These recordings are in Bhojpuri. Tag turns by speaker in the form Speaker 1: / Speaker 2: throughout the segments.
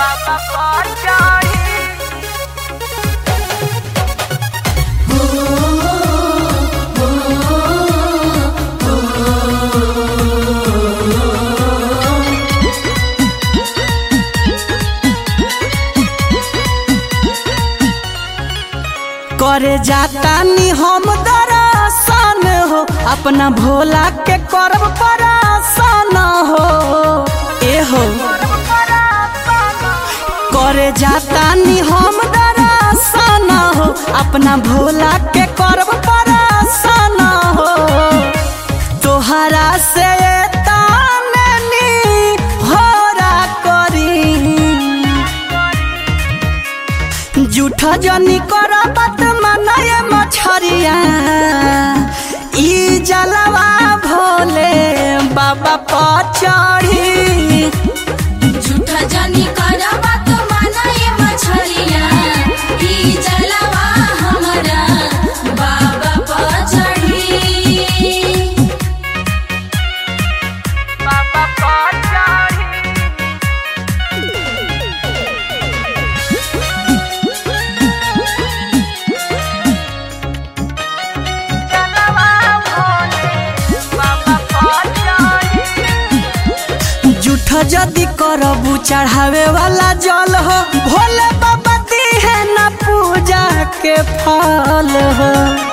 Speaker 1: बाबा पर चढ़ी
Speaker 2: करे जाता नी हम दरासान हो अपना भोला के करब परासान हो ए हो करे जाता नी हम दरासान हो अपना भोला के करब परासान हो तोहरा से ताने नी होरा करी जूठा जनी कर बात मनाए मछरिया ई जलवा भोले बाबा पर चढ़ी
Speaker 3: झूठा जानी करबा तो मनाए मछरिया ई जलवा हमरा बाबा पर चढ़ी
Speaker 1: बाबा पर चढ़ी जलवा भोले बाबा पर चढ़ी
Speaker 2: जूठा जदी करबू चढ़ावे वाला जल हो भोले बाबा दिहे न पूजा के फल हो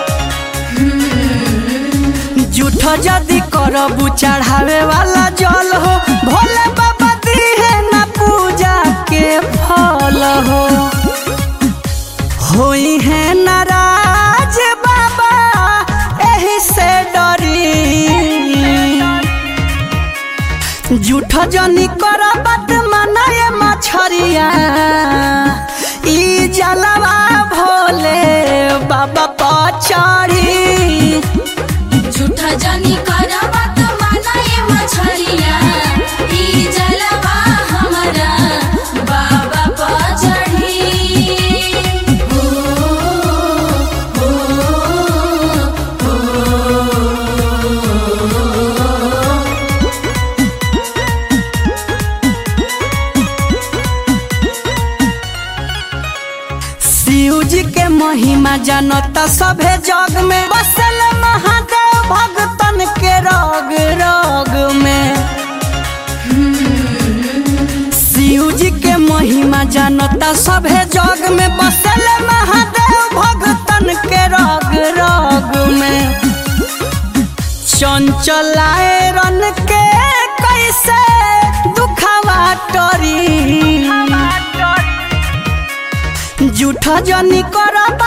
Speaker 2: जूठा जदी करबू चढ़ावे वाला जल हो भोले बाबा दिहे न पूजा के फल हो होई है नाराज बाबा एही से डरी जूठ जनी कर बात मनाए मछरिया ई जलवा भोले बाबा पर चढ़ी
Speaker 3: झूठा जानी करबा तो मनाए मछरिया ई जलवा हमरा बाबा पर चढ़ी
Speaker 2: शिव जी के महिमा जनता सभे जग में बसल महादेव भगतन के रोग रोग में शिव जी के महिमा जनता सभे जग में बसल महादेव भगतन के रोग रोग में चंचलाए रन के कैसे दुखावा टरी जूठा जनी कर